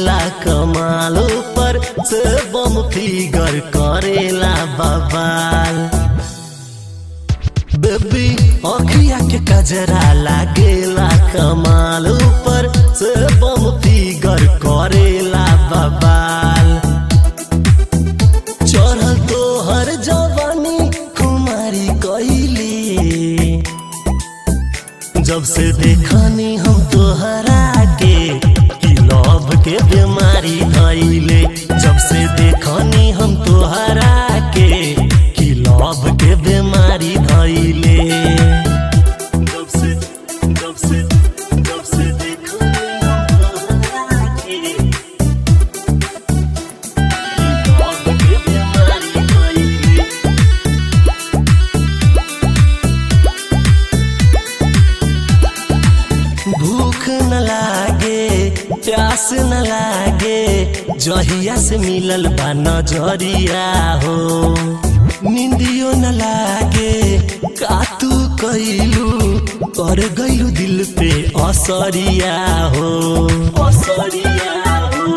लागेला कमालो पर से बम फिगर करेला बबाल बेबी अखिया के कजरा लागेला कमाल ऊपर से बम फिगर करेला बबाल चढ़ल तो हर जवानी कुमारी कइले जब से देखनी हम तोहरा के कि लव के बीमारी धैले जब से देखनी हम तोहरा के कि लव के बीमारी धैले जब से जब से जब से देखनी हम तोहरा के कि love के बीमारी धैले भूख न लागे प्यास न लागे जहिया से मिलल बा नजरिया हो निंदियो न लागे का तू कैलू कर गईलू दिल पे असरिया हो असरिया हो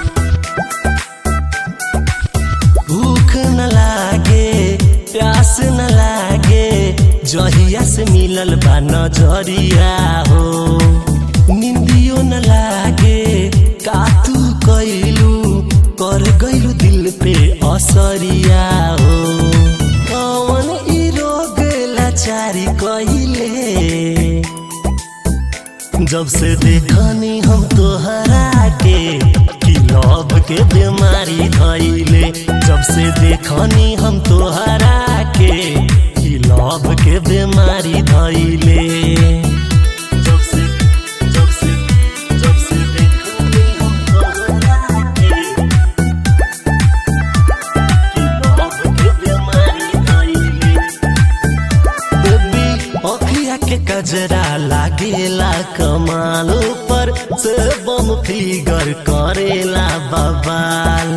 भूख न लागे प्यास न लागे जहिया से मिलल बा नजरिया हो निंदियो न लागे का तू कैलू कर गईलू दिल पे असरिया हो कौन ई रोग लाचारी कहिले जब से देखनी हम तोहरा के कि लव के बीमारी धैले जब से देखनी हम तोहरा के कि लव के बीमारी धैले जब से जब से जब से देखनी हम तोहरा के कि लव के बीमारी धैले बेबी अखिया के कजरा लागेला कमालो पर से बम फिगर करेला बबाल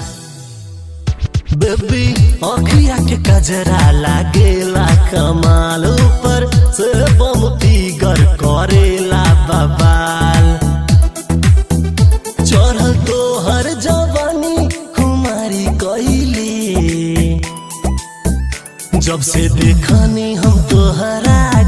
बेबी अखिया के कजरा लागेला कमालो पर से बम फिगर करेला बबाल चढ़ल तो हर जवानी कुमारी कइले जब से देखनी हम तोहरा